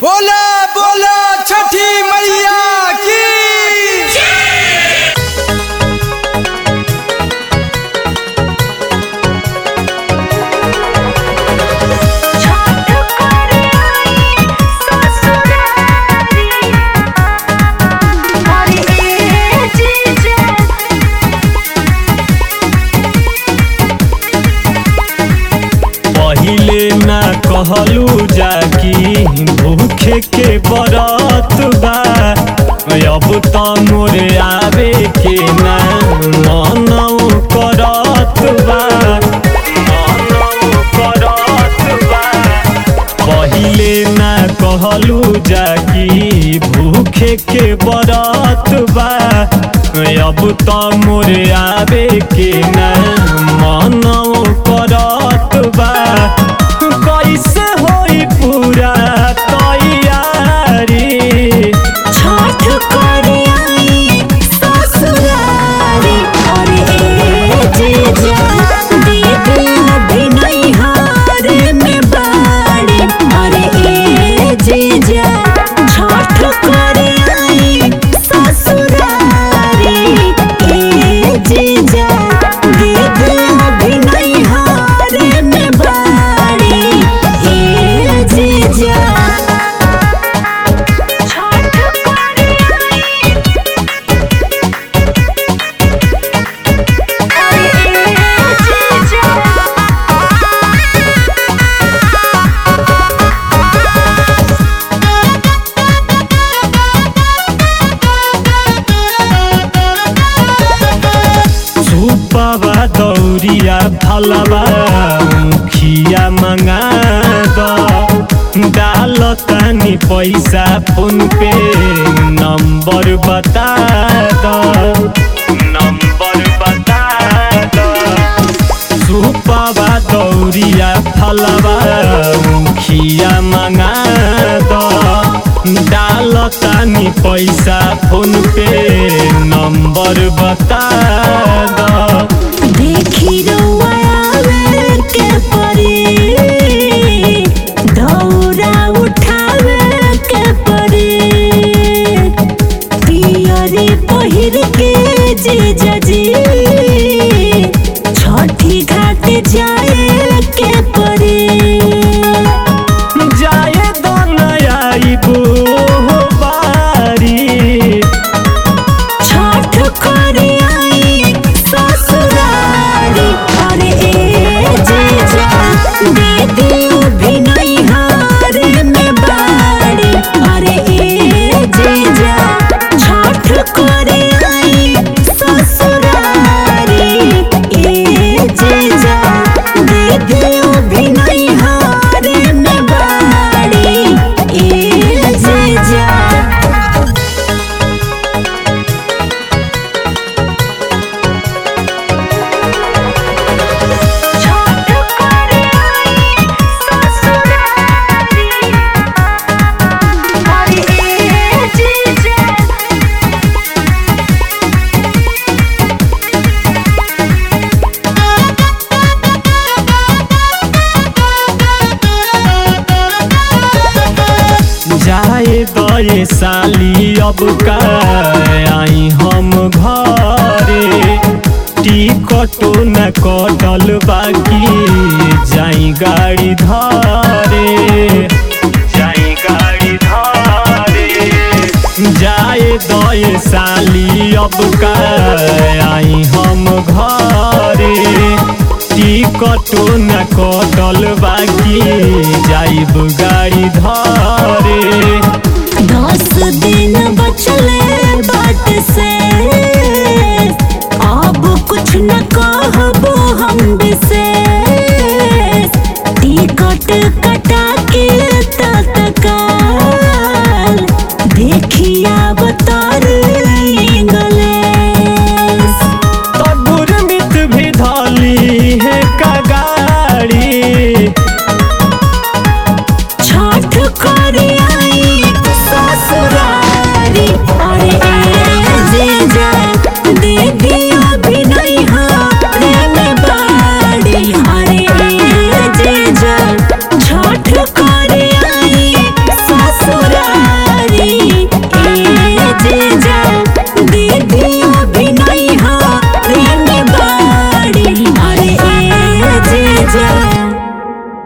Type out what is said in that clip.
बोला बोला छठी मैया की छठ करे आई ससुरारी अरे ए जीजा पहिले ना कहलू जाकी भूखे के बरत बा अब त मोरे आवे के ना मनौ करत बा मनौ करत बा पहिले ना कहलू जाकी भूखे के बरत बा अब त मोरे आवे के ना मनौ करत बा कैसे होई पूरा तैयारी छठ करे आई ससुरारी अरे ए जीजा दीदी अभी नहीं हारे में बाड़ी अरे ए जीजा छठ करे आई ससुरारी ए जीजा दीदी अभी नहीं हारे में बाड़ी ए जीजा छठ करे आई अरे ए जीजा सुपवा दौरिया फलवा मुखिया मंगा द डाल तानी पैसा फोन पे नंबर बता द नंबर बता द सुपवा दौरिया फलवा मुखिया मंगा द डाल तानी पैसा फोन पे नंबर बता द देखी रउआ आवे के परी दौरा उठावे के परी पियरी पहिर के जीजा जी छठी घाट जाए के परी जाए दो नयाइबो बारी छठ करे आई ससुरारी अरे ए जीजा दीदी भी नहीं हारे में बाड़ी अरे ए जीजा छठ करे आई ससुरारी ए जीजा दीदी भी नहीं हारे में बाड़ी ए जीजा छठ करे आई ससुरारी अरे ए जीजा जाए दये साली अब का आई हम घरे टिकटो न कटल बाकी जाई गाड़ी धरे जाई गाड़ी धरे जाए दये साली अब का आई हम घरे टिकटो न कटल बाकी जाइब गाड़ी धरे दस दिन बचले बाट से अब कुछ न कहबो हम विशेष टिकट कटा के तत्काल देखिया बतर इंग्लिश तबुर मित भी धली है का गाड़ी छठ कर बा